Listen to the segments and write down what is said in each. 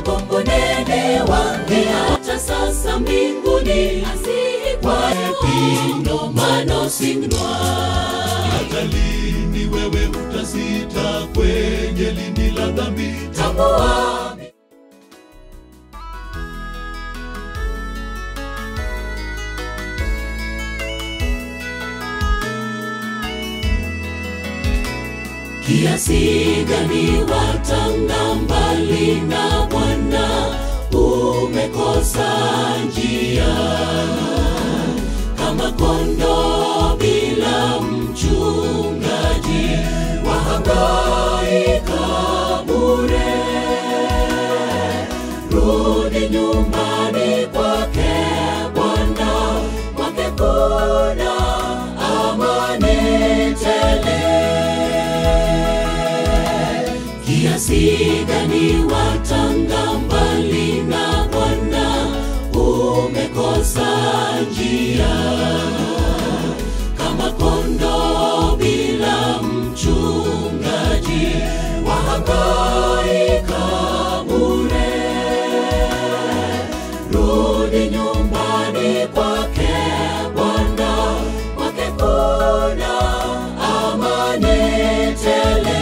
gombo nene wangeacha sasa mbinguni kwa pindo mano singnwa hata lini wewe utasita kwenye lindi la dhambi tambua kiasi gani watanga mbali na Bwana, umekosa njia kama kondoo bila mchungaji, wahangaika bure. Rudi nyumbani kwake Bwana, kwake kuna amani tele kiasi gani watanga mbali na Bwana, umekosa njia kama kondoo bila mchungaji, wahangaika bure. Rudi nyumbani kwake Bwana, kwake kuna amani tele.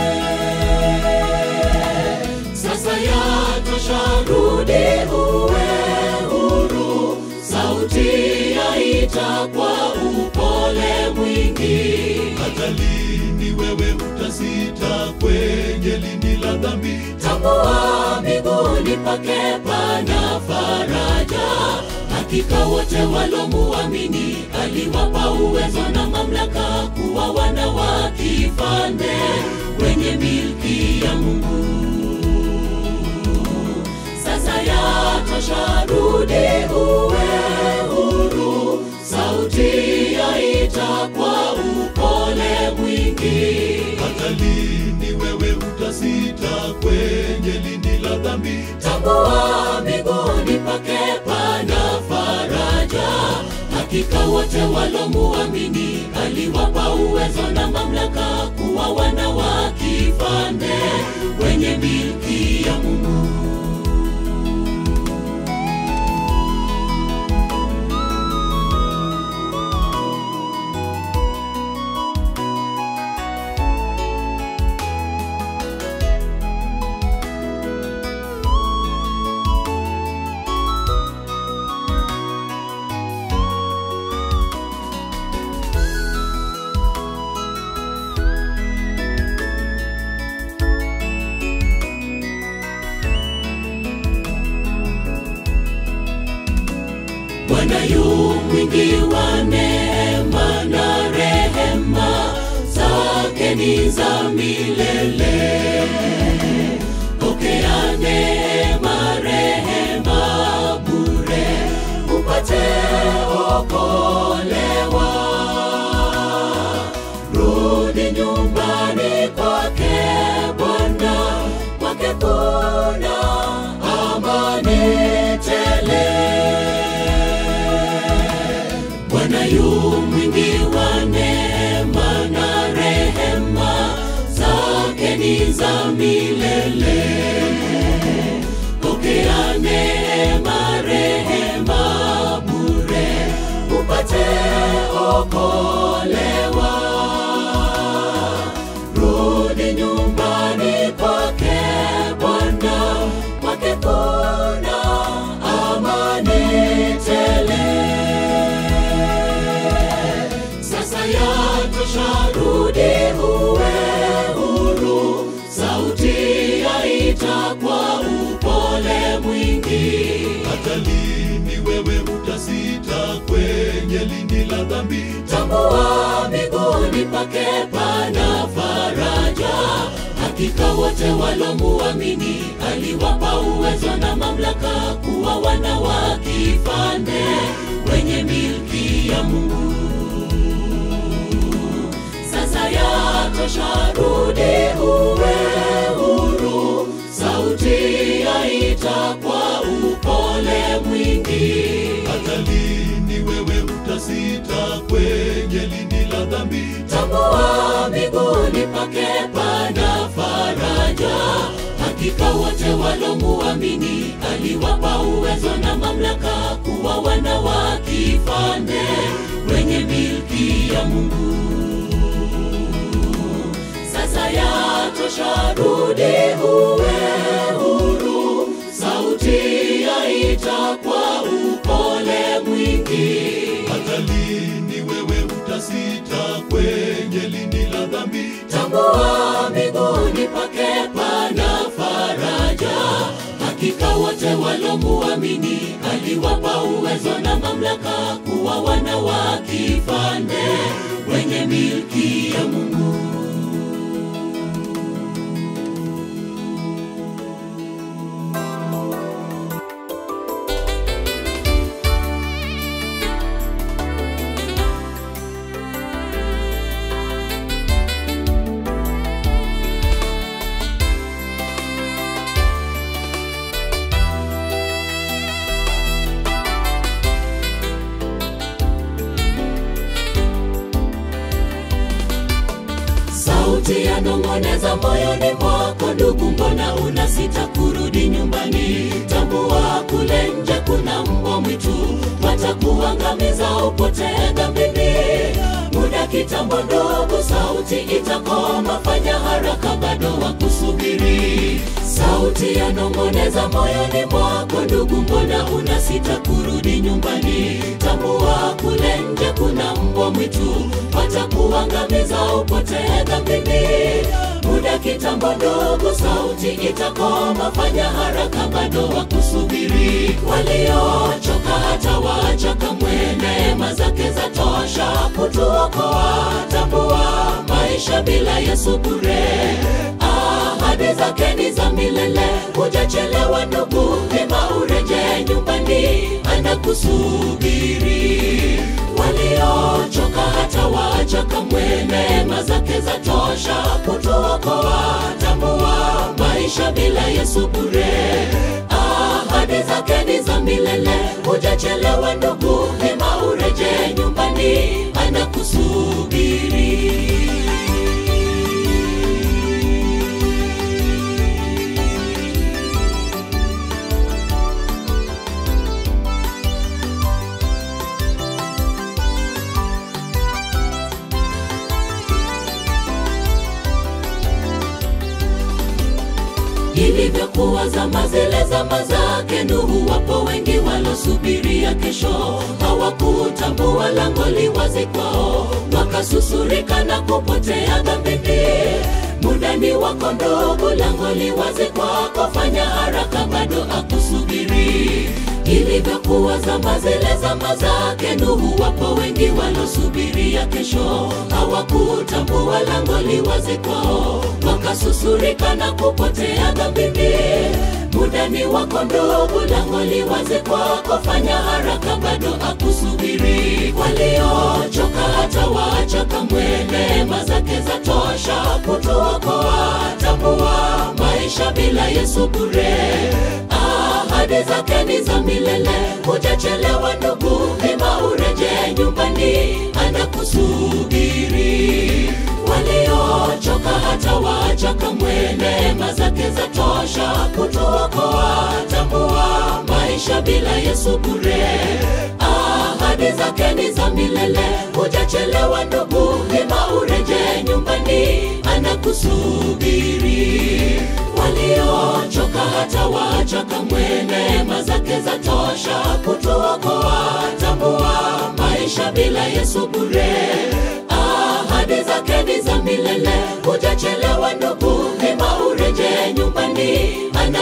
Sasa yatosha, rudi uwe huru. Sauti yaita kwa upole mwingi. hata lini wewe utasita kwenye lindi la dhambi Tambua miguuni pake pana faraja. Hakika wote walomuamini aliwapa uwezo na mamlaka kuwa wana wa kifalme wenye milki ya Mungu. Sasa yatosha, rudi uwe huru. Sauti yaita kwa upole mwingi. hata lini wewe utasita kwenye lindi la dhambi tambua miguuni pake pana faraja. Hakika wote walomuamini aliwapa uwezo na mamlaka kuwa wana wa kifalme wenye milki ya Mungu. Bwana yu mwingi wa neema na rehema, zake ni za milele. Pokea neema, rehema bure, upate okolewa. Rudi nyumbani kwake Bwana, kwake kuna amani tele. Bwana yu mwingi wa neema na rehema, zake ni za milele. Pokea neema, rehema bure, upate okolewa. Rudi nyumbani kwake Bwana, kwake kuna amani tele. Sasa yatosha, rudi uwe huru. Sauti yaita kwa upole mwingi. hata lini wewe utasita kwenye lindi la dhambi Tambua miguuni pake pana faraja. Hakika wote walomuamini aliwapa uwezo na mamlaka kuwa wana wa kifalme wenye milki ya Mungu. Sasa yatosha, rudi uwe huru. Sauti yaita kwa upole mwingi. hata lini wewe utasita kwenye lindi la dhambi tambua miguuni pake pana faraja. Hakika wote walomuamini aliwapa uwezo na mamlaka kuwa wana wa kifalme wenye milki ya Mungu. Sasa yatosha, rudi uwe huru. Sauti yaita kwa upole mwingi. Hata lini wewe utasita kwenye lindi la dhambi? Tambua miguuni pake pana faraja. Hakika wote walomuamini aliwapa uwezo na mamlaka kuwa wana wa kifalme wenye milki ya Mungu. Sauti yanong'oneza moyoni mwako, ndugu, mbona unasita kurudi nyumbani? Tambua kule nje kuna mbwa mwitu, watakuangamiza upotee dhambini. Muda kitambo, ndugu, sauti itakoma, fanya haraka, bado wakusubiri. Sauti yanong'oneza moyoni mwako, ndugu, mbona unasita kurudi nyumbani? Tambua kule nje kuna mbwa mwitu, watakuangamiza upotee dhambini. Muda kitambo, ndugu, sauti itakoma, fanya haraka, bado wakusubiri. Waliochoka hata wacha kamwe, neema zake za tosha kutuokoa. Tambua maisha bila Yesu bure ahadi zake ni za milele. Hujachelewa ndugu, hima ureje nyumbani, anakusubiri. Waliochoka hata waacha kamwe, neema zake za tosha kutuokoa. Tambua maisha bila Yesu bure, ahadi zake ni za milele. Hujachelewa ndugu, hima ureje nyumbani, anakusubiri. ilivyokuwa zama zile zama zake Nuhu, wapo wengi walosubiria kesho, hawakutambua lango liwazi kwao, wakasusurika na kupotea dhambini. Muda ni wako ndugu, lango liwazi kwako, fanya haraka, bado akusubiri. Ilivyokuwa zama zile zama zake Nuhu, wapo wengi walosubiria kesho, hawakutambua lango liwazi kwao, wakasusurika na kupotea dhambini. Muda ni wako ndugu, lango liwazi kwako, fanya haraka, bado akusubiri. Waliochoka hata waacha kamwe, neema zake za tosha kutuokoa. Tambua maisha bila Yesu bure, ahadi zake ni za milele. Hujachelewa ndugu, hima ureje nyumbani, anakusubiri. Waliochoka hata waacha kamwe, neema zake za tosha kutuokoa. Tambua maisha bila Yesu bure, ahadi zake ni za milele. Hujachelewa ndugu, hima ureje nyumbani, anakusubiri. Waliochoka hata waacha kamwe, neema zake za tosha kutuokoa. Tambua maisha bila Yesu bure, ahadi zake ni za milele. Hujachelewa ndugu, hima ureje nyumbani,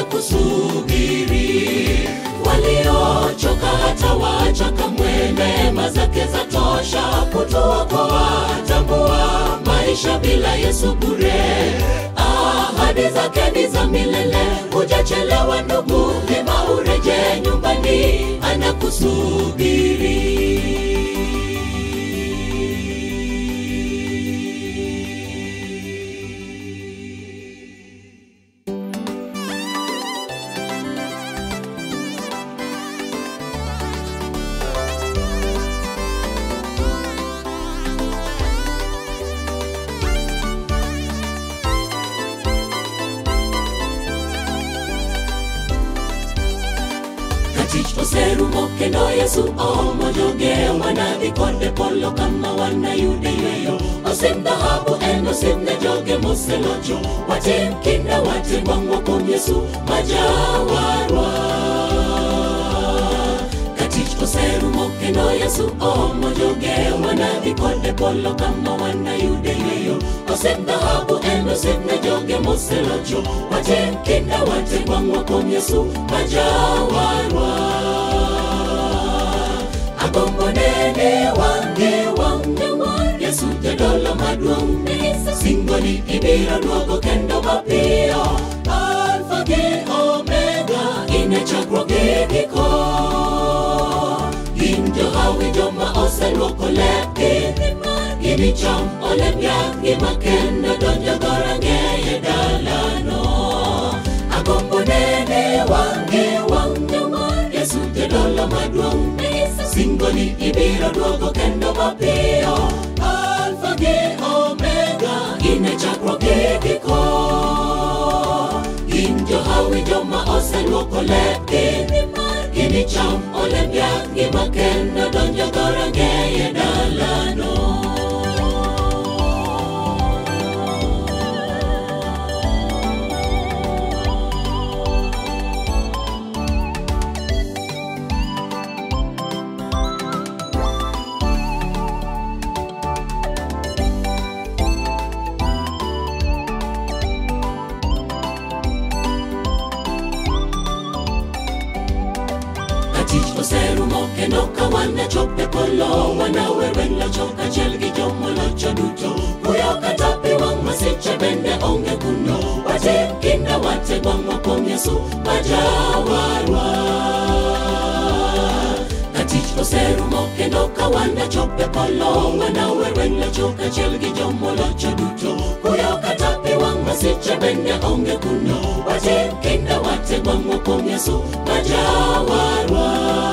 anakusubiri. Waliochoka hata waacha kamwe, neema zake za tosha kutuokoa. Tambua maisha bila Yesu bure, ahadi zake ni za milele. Hujachelewa ndugu, hima ureje nyumbani, anakusubiri. oserumo kendo yesu omojoge wanadhi kode polo kama wanayude yweyo osim dhahabu en osim ne joge moselocho watim kinda watim wang'wa kuom yesu majawarwa katich oserumo kendo yesu omojoge wanadhi kode polo kama wanayude yweyo osim dhahabu en osim ne joge moselocho watim kinda watim wang'wa kuom yesu majawarwa agombo nene wange wange wange yesu jadolo maduong' singoni ibiro duogo kendo mapiyo alfa gi omega ine chakruok gi giko gin johawi joma oseluoko lepgi ginicham olemb yadhgi makendo donjo dhorangeye dalano agombo nene wange wange wange yesu jadolo maduong' singoni ibiro duogo kendo mapiyo alfa gi omega ine chakruok gi giko gin johawi joma oseluoko lepgi ginicham olemb yadhgi makendo donjo dhorangeye dalano tich oserumo kendo ka wanachope polo wanawer weng locho kachiel gi jomolocho duto kuyo kata pi wang' masiche bende onge kuno watim kinda wategwang'wa kuom yesu majawarwa ka tich oserumo kendo ka wanachope polo wanawer weng locho kachiel gi jomolocho duto kuyo kata pi wang' masiche bende onge kuno watim kinda wategwang'wa kuom yesu majawarwa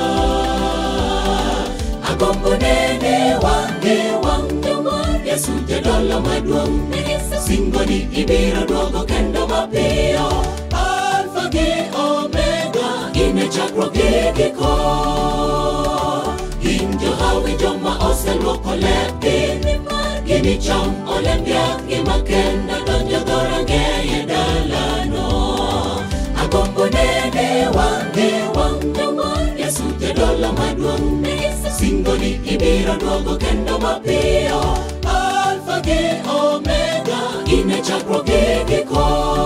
agombo nene wange wange wange yesu jadolo maduong' singoni ibiro duogo kendo mapiyo alfa gi omega ine chakruok gi giko gin johawi joma oseluoko lepgi ginicham olemb yadhgi makendo donjo dhorangeye dalano agombo nene wange wange wange yesu jadolo maduong' singoni ibiro duogo kendo mapiyo alfa gi omega ine chakruok gi giko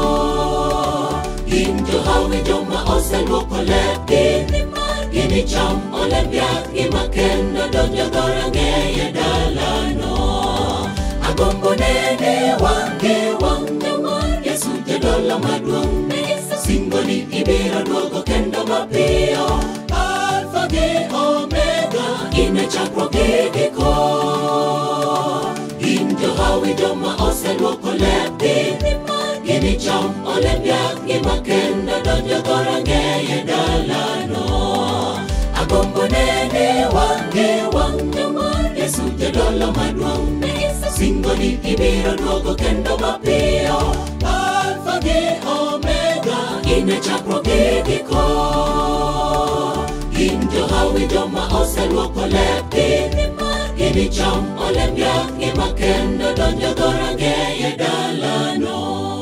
gin johawi joma oseluoko lepgi ginicham olemb yadhgi makendo donjo dhorangeye dalano agombo nene wange wange wange yesu jadolo maduong' singoni ibiro duogo kendo mapiyo alfa gi omega ine chakruok gi giko gin johawi joma oseluoko lepgi ginicham olemb yadhgi makendo donjo dhorangeye dalano agombo nene wange wange wange yesu jadolo maduong' singoni ibiro duogo kendo mapiyo alfa gi omega ine chakruok gi giko gin johawi joma oseluoko lepgi ginicham olemb yadhgi makendo donjo dhorangeye dalano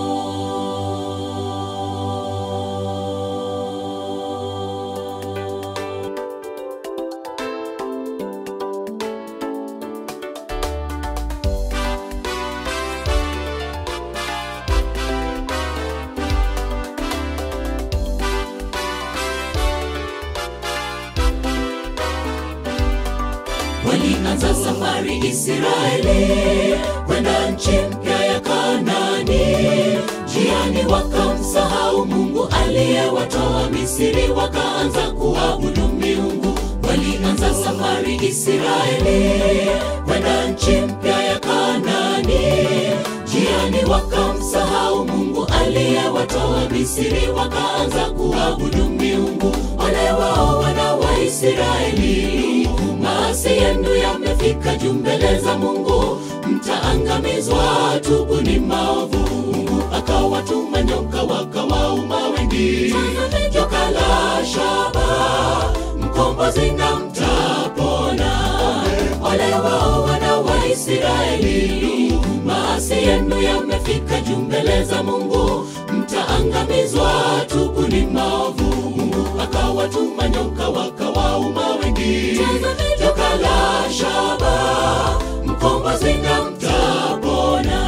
walianza safari Israeli kwenda nchi mpya ya Kanani. Njiani wakamsahau Mungu aliyewatoa Misri, wakaanza kuabudu miungu. Walianza safari Israeli kwenda nchi mpya ya Kanani. Njiani wakamsahau Mungu aliyewatoa Misri, wakaanza kuabudu miungu. Ole wao wana wa Israeli, maasi yenu yamefika juu mbele za Mungu, mtaangamizwa. Tubuni maovu. Mungu akawatuma nyoka, wakawauma wengi. Joka la shaba mkombozi na mtapona. Ole wao wana wa Israeli, maasi yenu yamefika juu mbele za Mungu, mtaangamizwa. Tubuni maovu. Mungu akawatuma nyoka wakawauma wengi, joka la shaba, mkombozi na mtapona.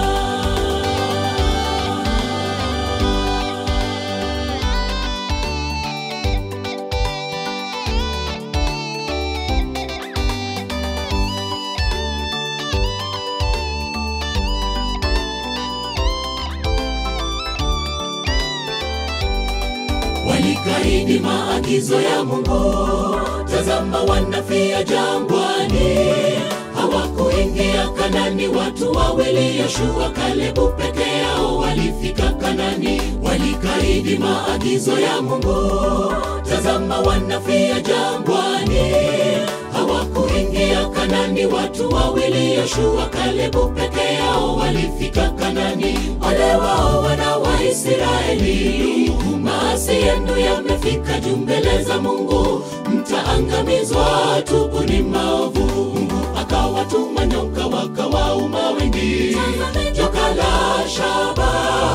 walikaidi maagizo ya Mungu. Tazama, wanafia jangwani, hawakuingia Kanani. Watu wawili, Yoshua Kalebu peke yao walifika Kanani. Walikaidi maagizo ya Mungu. Tazama, wanafia jangwani, hawakuingia Kanani. Watu wawili, Yoshua Kalebu peke yao walifika Kanani. Ole wao wana wa Israeli, maasi yenu yamefika juu mbele za Mungu, mtaangamizwa. Tubuni maovu. Mungu akawatuma nyoka wakawauma wengi, joka la shaba,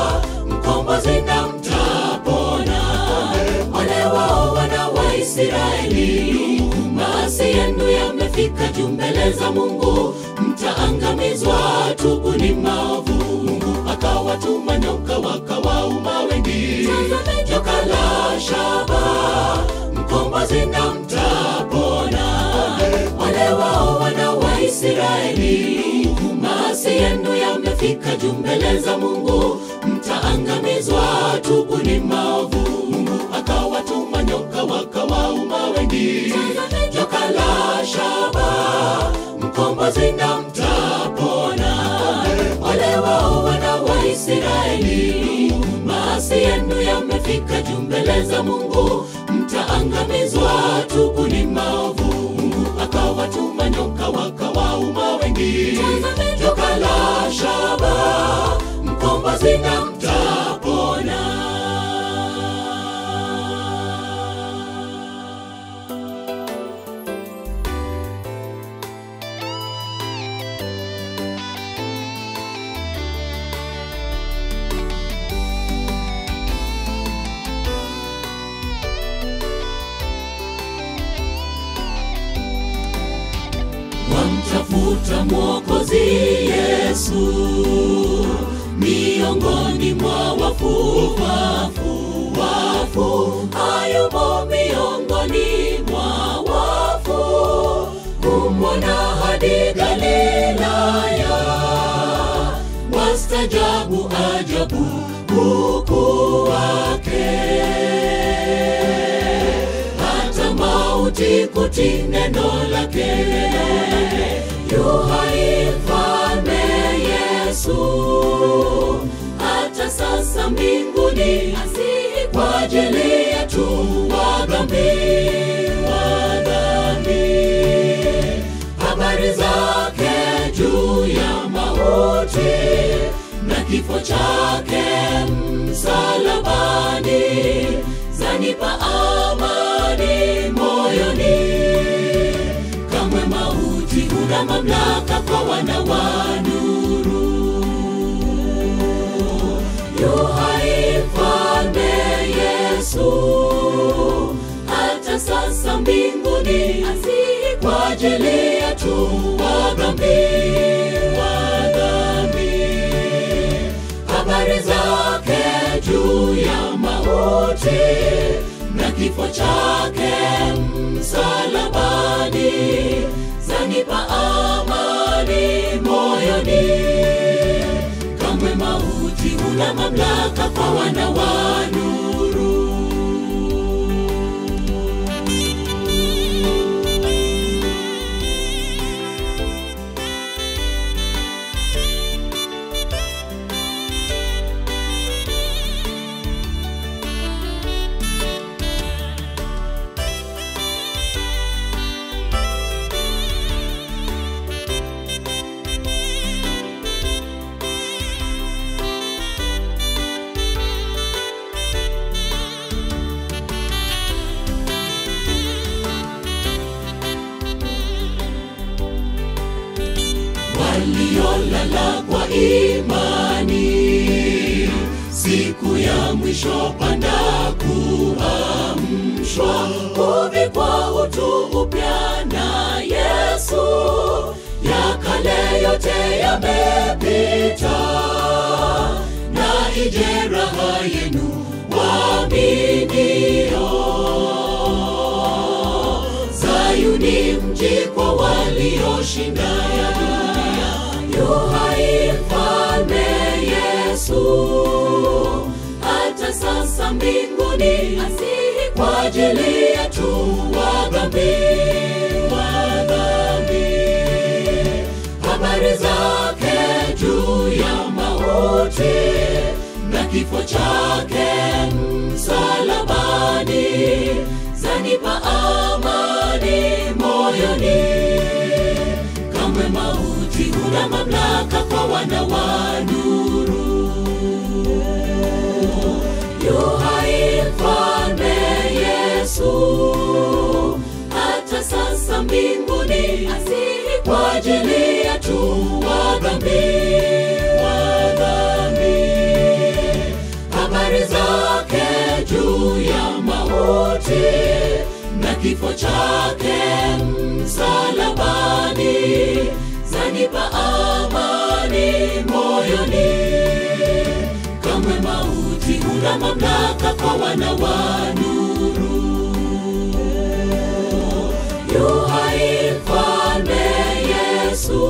mkombozi na mtapona. Ole wao wana wa Israeli, maasi yenu yamefika juu mbele za Mungu, mtaangamizwa. Tubuni maovu. Mungu akawatuma nyoka wakawauma wengi, joka la shaba, mkombozi na mtapona. Ole wao wana wa Israeli, maasi yenu yamefika juu mbele za Mungu, mtaangamizwa. Tubuni maovu. Mungu akawatuma nyoka wakawauma wengi, joka la shaba, mkombozi na mtapona. Ole wao wana wa Israeli, maasi yenu yamefika juu mbele za Mungu, mtaangamizwa. Tubuni maovu. Mungu akawatuma nyoka wakawauma wengi, joka la shaba, mkombozi na mtapona. wamtafuta Mwokozi Yesu miongoni mwa wafu wafu wafu, hayumo miongoni mwa wafu, kumwona hadi Galilaya, wastajabu ajabu ukuu wake hata mauti kuti neno lake yu hai mfalme Yesu hata sasa mbinguni asihi kwa ajili yetu wadhambi wadhambi habari zake juu ya mauti na kifo chake msalabani zanipa amani moyoni. Kamwe mauti huna mamlaka kwa wana wa nuru. Yu hai mfalme Yesu, hata sasa mbinguni asihi kwa ajili yetu wadhambi wadhambi habari zake juu ya mauti na kifo chake msalabani zanipa amani moyoni. Kamwe mauti huna mamlaka kwa wana wa nuru. imani siku ya mwisho panda kuamshwa kuvikwa utu upya na yesu ya kale yote yamepita na ije raha yenu waaminio Sayuni mji kwa walioshinda ya dunia, yuhai mfalme Yesu. Hata sasa mbinguni asihi kwa ajili yetu wadhambi, wadhambi. Habari zake juu ya mauti na kifo chake msalabani zanipa amani moyoni. Kamwe mauti huna mamlaka kwa wana wa nuru. Yuhai mfalme Yesu, hata sasa mbinguni asihi kwa ajili yetu wadhambi, wadhambi habari zake juu ya mauti na kifo chake msalabani zanipa amani moyoni. Kamwe mauti huna mamlaka kwa wana wa nuru. Yuhai mfalme Yesu,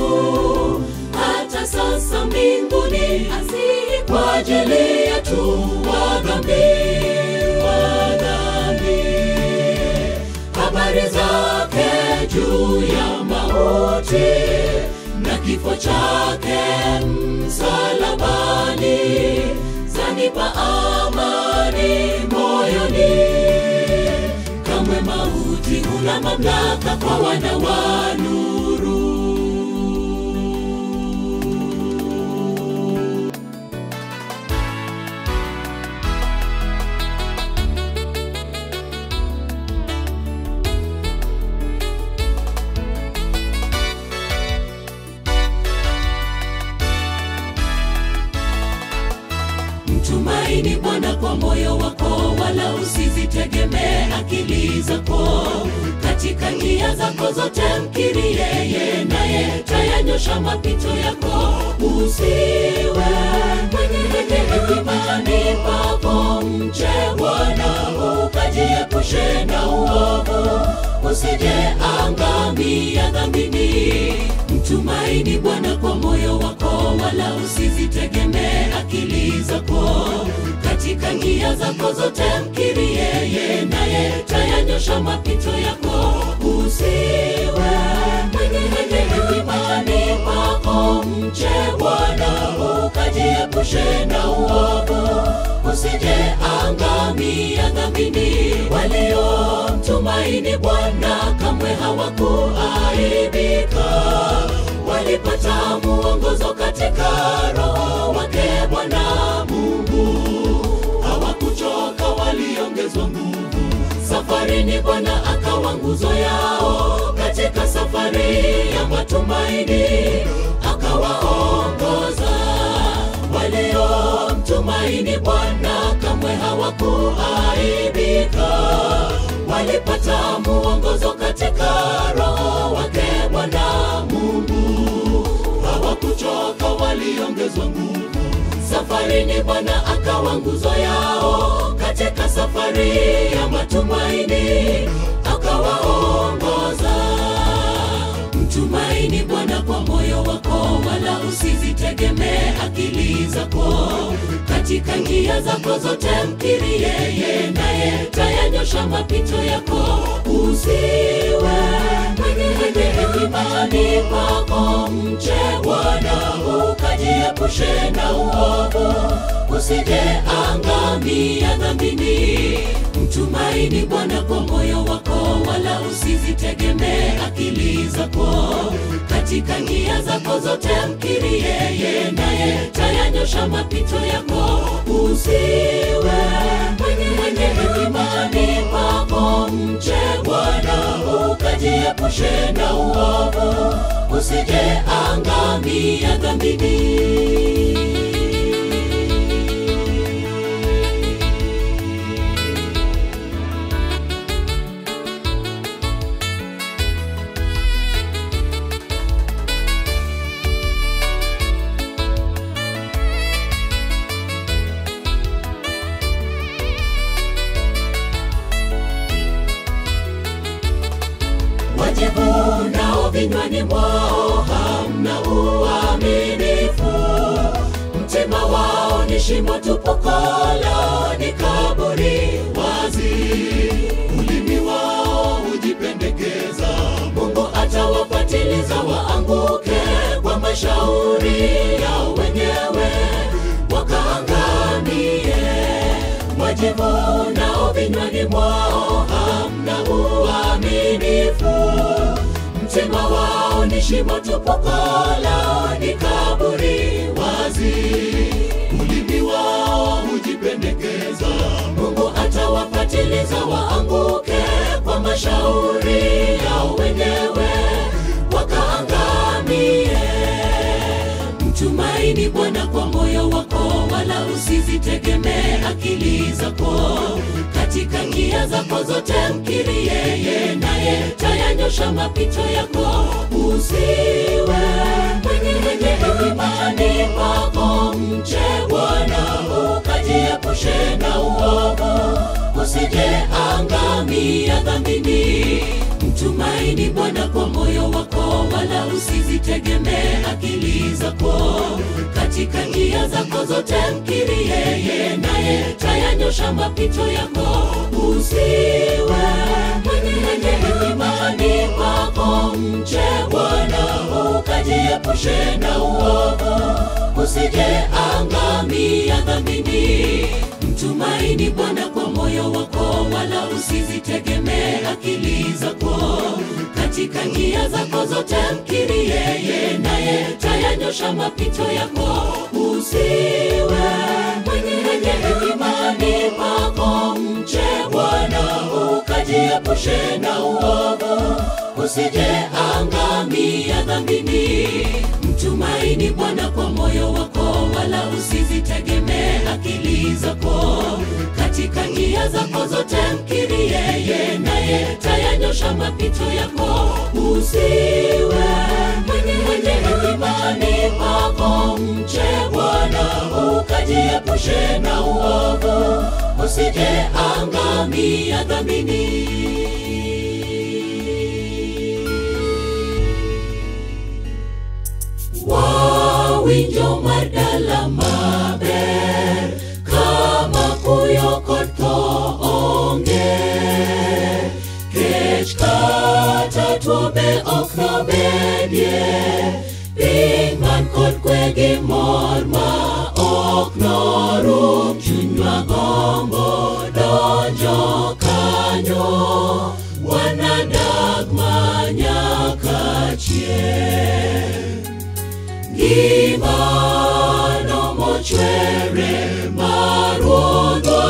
hata sasa mbinguni asihi kwa ajili yetu wadhambi, wadhambi. Habari zake juu ya mauti na kifo chake msalabani zanipa amani moyoni. Kamwe mauti huna mamlaka kwa wana wa nuru. Mtumaini Bwana kwa moyo wako, wala usizitegemee akili zako. Katika njia zako zote mkiri yeye, naye tayanyosha mapito yako. Usiwe mwenye hekimani pako, mche Bwana ukajiepushe na uovu, usije angamia dhambini. Mtumaini Bwana kwa moyo wako, wala usizitegemee akili zako. Katika njia zako zote mkiri yeye, naye tayanyosha mapito yako. Usiwe mwenye hekimani pako, mche Bwana ukajiepushe na uovu, usije angamia dhambini. Waliomtumaini Bwana kamwe hawakuaibika, walipata muongozo katika Roho wake Bwana Mungu. Hawakuchoka, waliongezwa nguvu. Safarini Bwana akawa nguzo yao, katika safari ya matumaini akawaongoza. Waliomtumaini Bwana kamwe hawakuaibika, walipata muongozo katika Roho wake Bwana Mungu. Hawakuchoka, waliongezwa nguvu. Safarini Bwana akawa nguzo yao, katika safari ya matumaini akawaongoza. Mtumaini Bwana kwa moyo wako, wala usizitegemee akili zako. Katika njia zako zote mkiri yeye, naye tayanyosha mapito yako. Usiwe mwenye hekimani pako, mche Bwana ukajiepushe na uovu, usije angamia dhambini. Mtumaini Bwana kwa moyo wako, wala usizitegemee akili zako. Katika njia zako zote mkiri yeye, naye tayanyosha mapito yako. Usiwe mwenye hekimani pako, mche Bwana ukajiepushe na uovu, usije usije angamia dhambini. wajivunao vinywani mwao hamna uaminifu, mtima wao ni shimo tupu, kolo ni kaburi wazi. ulimi wao hujipendekeza Mungu atawapatiliza waanguke kwa mashauri yao wenyewe wakaangamie. Wajivunao vinywani mwao hamna uaminifu, mtima wao ni shimo tupu, kolo ni kaburi wazi. ulimi wao hujipendekeza Mungu atawapatiliza waanguke kwa mashauri yao wenyewe wakaangamie. Mtumaini Bwana kwa moyo wako, wala usizitegemee akili zako. Katika njia zako zote mkiri yeye, naye tayanyosha mapito yako. Usiwe mwenye mwenye imani pako, mche Bwana ukajiepushe na uovu, usije angamia dhambini. Mtumaini Bwana kwa moyo wako, wala usizitegemee akili zako. Katika njia zako zote mkiri yeye, naye tayanyosha mapito yako. Usiwe mwenye mwenye imani kwako, mche Bwana ukajiepushe na uovu, usije angamia dhambini. Mtumaini Bwana kwa moyo wako, wala usizitegemee akili zako. Katika njia zako zote mkiri yeye, naye tayanyosha mapito yako. Usiwe mwenye mwenye imani pako, mche Bwana ukajiepushe na uovu, usije angamia dhambini. Mtumaini Bwana kwa moyo wako, wala usizitegemee akili zako. Katika njia zako zote mkiri yeye, naye tayanyosha mapito yako. Usiwe mwenye mwenye imani pako, mche Bwana ukajiepushe na uovu, usije angamia dhambini. Wawinjo mar dala maber kama kuyo kod tho onge kech kata tuo be ok nobedie piny man kod kwe gi mor ma ok norum chunywa gombo donjo kanyo wanadag manyaka chieng' gimano mochwere marudhwa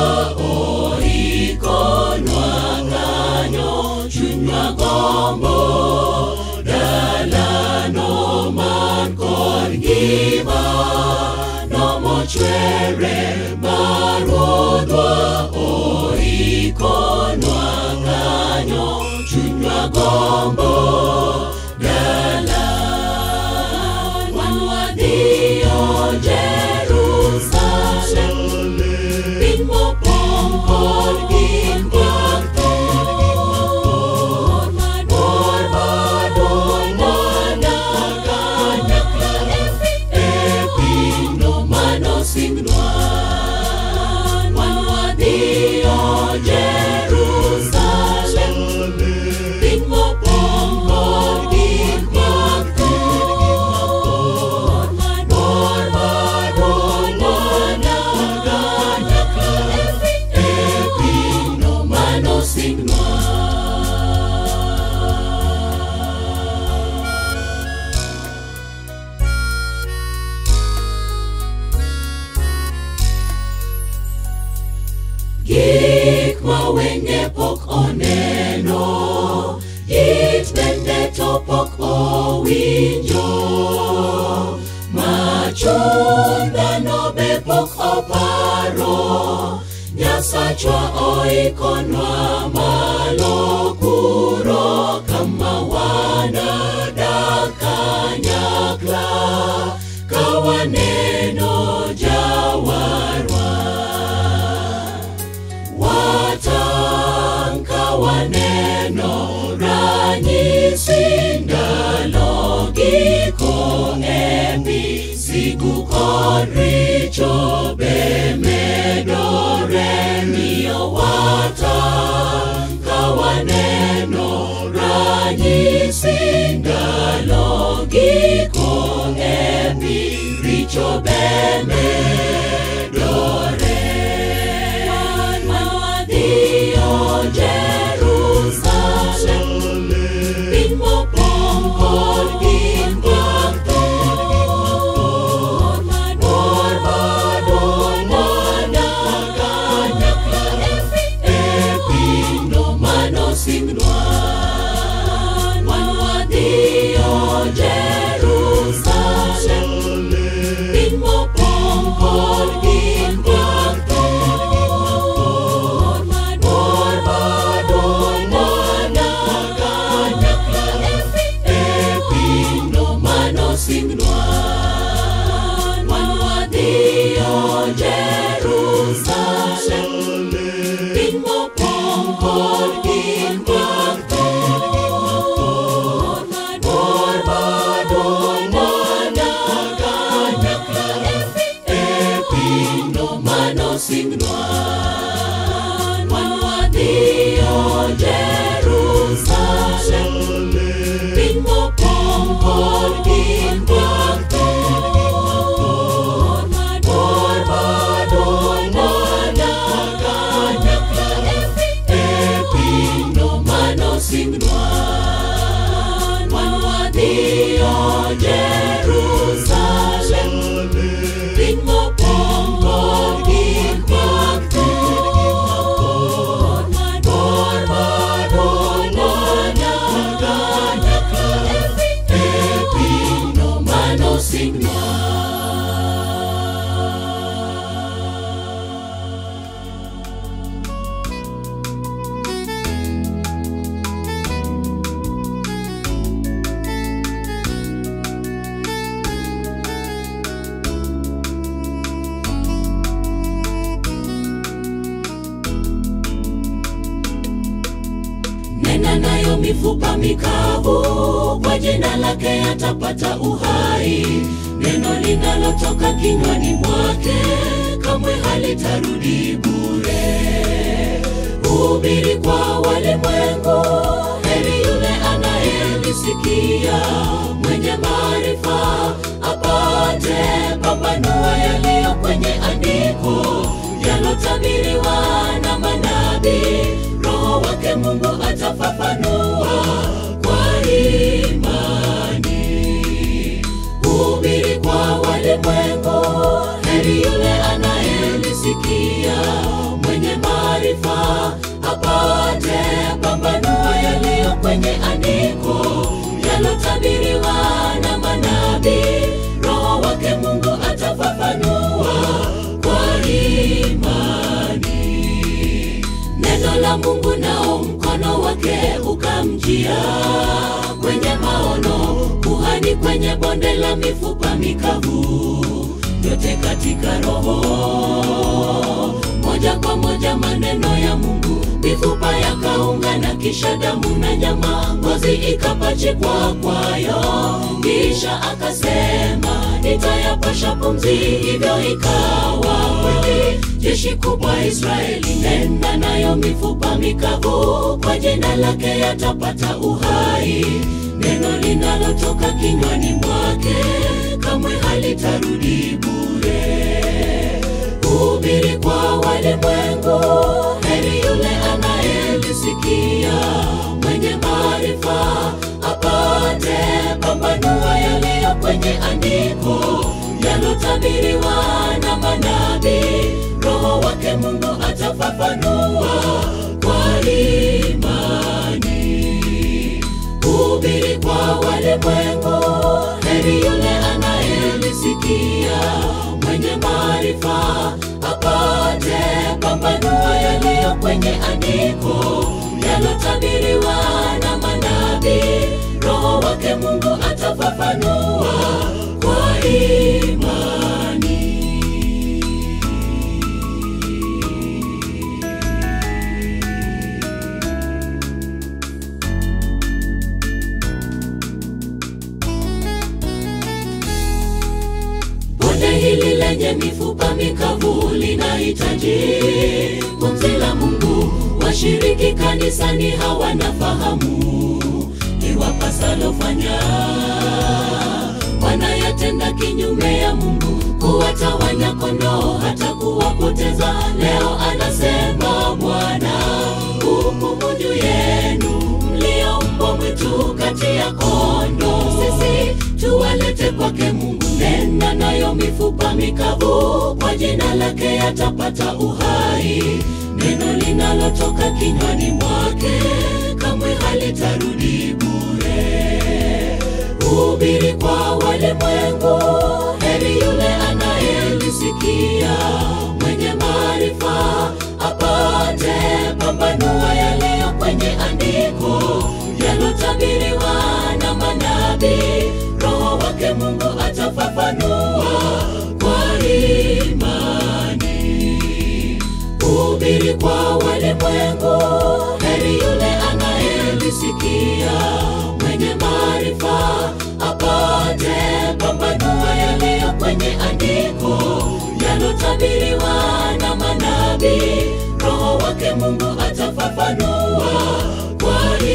oikonwa kanyo chunywa gombo dalano man kod gimano mochwere marudhwa oikonwa kanyo chunywa gombo dala wan wadhiyo Jerusalem piny mopong' kod gik mag tho mabor maduong' manaka nyakla e pinyno manosingnwa wan wadhiyo Jerusalem piny mopong' kod gik mag tho mabor maduong' manaka nyakla e pinyno manosingnwa gik ma osachwa oikonwa malokuro kama wanadakanyakla kawaneno jawarwa watanka waneno ranyisi ndalo giko epi sigu kod richo be medore miyo watanka waneno ranyisi ndalo giko epi richo be medore Wadhiyo Jerusalem Piny mopong' kod gik mag tho Mor maduong' modak kanyakla e pinyno manosingnwa Wan wadhiyo Jerusalem Piny mopong' kod gik mag tho Mor maduong' modak kanyakla e pinyno manosingnwa Wan wadhiyo Jerusalem Piny mopong' kod gik mag tho Mor maduong' modak kanyakla e pinyno manosingnwa Wan wadhiyo Jerusalem Piny mopong' kod gik mag tho Mor maduong' modak kanyakla e pinyno manosingnwa Wan wadhiyo Jerusalem Piny mopong' kod gik mag tho Mor maduong' modak kanyakla e pinyno manosingnwa nena nayo mifupa mikavu, kwa jina lake atapata uhai. Neno linalotoka kinywani mwake kamwe halitarudi bure. Hubiri kwa walimwengu, heri yule anayelisikia, mwenye maarifa apate pambanua yaliyo kwenye andiko yalotabiriwa na manabii. Roho wake Mungu atafafanua kwa imani. Hubiri kwa walimwengu, heri yule anayelisikia, mwenye maarifa apate pambanua yaliyo kwenye andiko yalotabiriwa na manabii. Roho wake Mungu atafafanua kwa imani neno la Mungu nao mkono wake ukamjia kwenye maono, kuhani kwenye bonde la mifupa mikavu, yote katika roho moja kwa moja, maneno ya Mungu, mifupa yakaungana, kisha damu na nyama, ngozi ikapachikwa kwayo, kisha akasema nitayapasha pumzi, hivyo ikawa kweli. Jeshi kubwa Israeli, nenda nayo mifupa mikavu, kwa jina lake yatapata uhai. Neno linalotoka kinywani mwake kamwe halitarudi bure. Hubiri kwa walimwengu, heri yule anayelisikia, mwenye maarifa apate pambanua yaliyo kwenye andiko yalotabiriwa na manabii. Roho wake Mungu atafafanua kwa imani. Hubiri kwa walimwengu, heri yule anayelisikia, mwenye maarifa apate pambanua yaliyo kwenye andiko yalotabiriwa na manabii. Roho wake Mungu atafafanua kwa imani. Bonde hili lenye mifupa mikavu linahitaji pumzi la Mungu. Washiriki kanisani hawana fahamu iwapasalo fanya, wanayatenda kinyume ya Mungu, kuwatawanya kondoo hata kuwapoteza. Leo anasema Bwana, hukumu juu yenu mlio mbwa mwitu kati ya kondoo. Sisi tuwalete kwake Mungu, nena nayo mifupa mikavu, kwa jina lake yatapata uhai. Neno linalotoka kinywani mwake kamwe halitarudi bure. Hubiri kwa walimwengu, heri yule anayelisikia, mwenye maarifa apate pambanua yaliyo kwenye andiko yalotabiriwa na manabii. Roho wake Mungu atafafanua kwa imani. Hubiri kwa walimwengu, heri yule anayelisikia, mwenye maarifa apate pambanua yaliyo kwenye andiko yalotabiriwa na manabii. Roho wake Mungu atafafanua kwa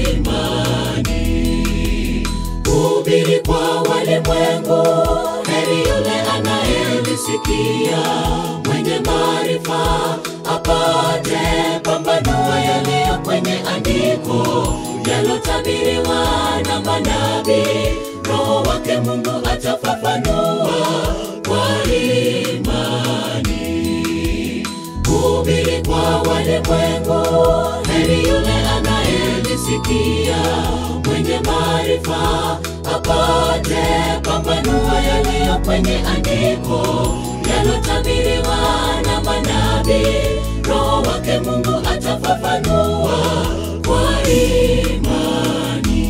imani. Hubiri kwa walimwengu, heri yule anayelisikia, mwenye maarifa apate pambanua yaliyo kwenye andiko yalotabiriwa na manabii. Roho wake Mungu atafafanua kwa imani. Hubiri kwa walimwengu, heri yule anayelisikia, mwenye maarifa apate pambanua yaliyo kwenye andiko yalotabiriwa na manabii. Roho wake Mungu atafafanua kwa imani.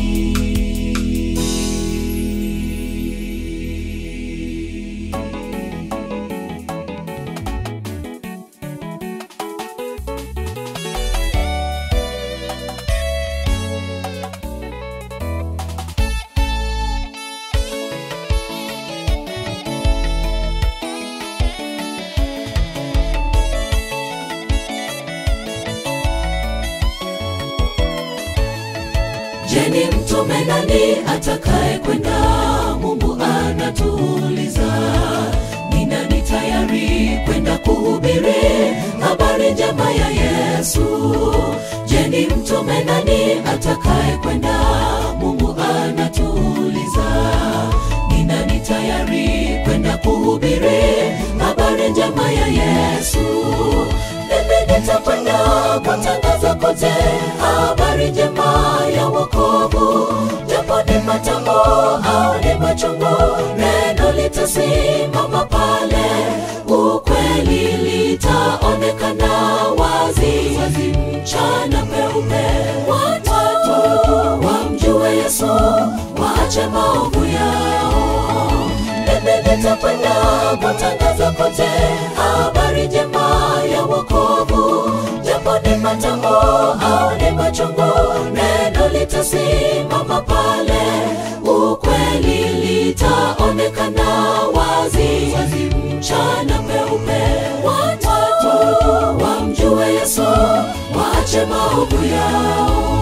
Je, ni mtume nani atakaye kwenda? Mungu anatuuliza. Ni nani tayari kwenda kuhubiri habari njema ya Yesu? Je, ni mtume nani atakaye kwenda? Mungu anatuuliza. Ni nani tayari kwenda kuhubiri habari njema ya Yesu? Mimi nitakwenda kutangaza kote habari njema ya wokovu, japo ni matambo au ni machungu, neno litasimama pale, ukweli litaonekana wazi wazi, mchana peupe. Watu wamjue Yesu, waache maovu yao. Mimi nitakwenda kutangaza kote habari njema ya wokovu, japo ni matambo au ni machungu, neno litasimama pale, ukweli litaonekana wazi wazi, mchana peupe. Watu wamjue Yesu, waache maovu yao.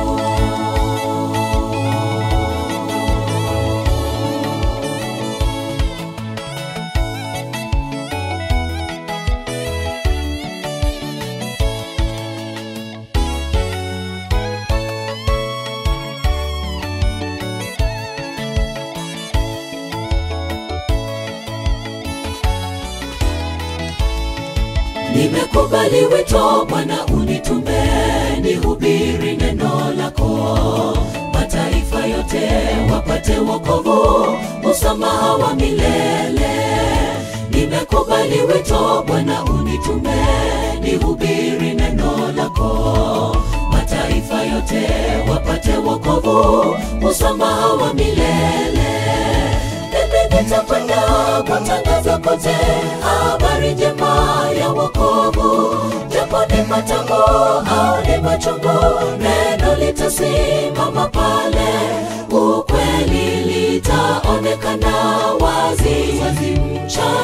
Nimekubali wito Bwana, unitume nihubiri neno lako, mataifa yote wapate wokovu, msamaha wa milele. Nimekubali kubali wito Bwana unitume nihubiri neno lako mataifa yote wapate wokovu usamaha wa milele mimi nitakwenda kutangaza kote habari njema ya wokovu japo ni matamu au ni machungu neno litasimama pale ukweli litaonekana wazi wazi mchana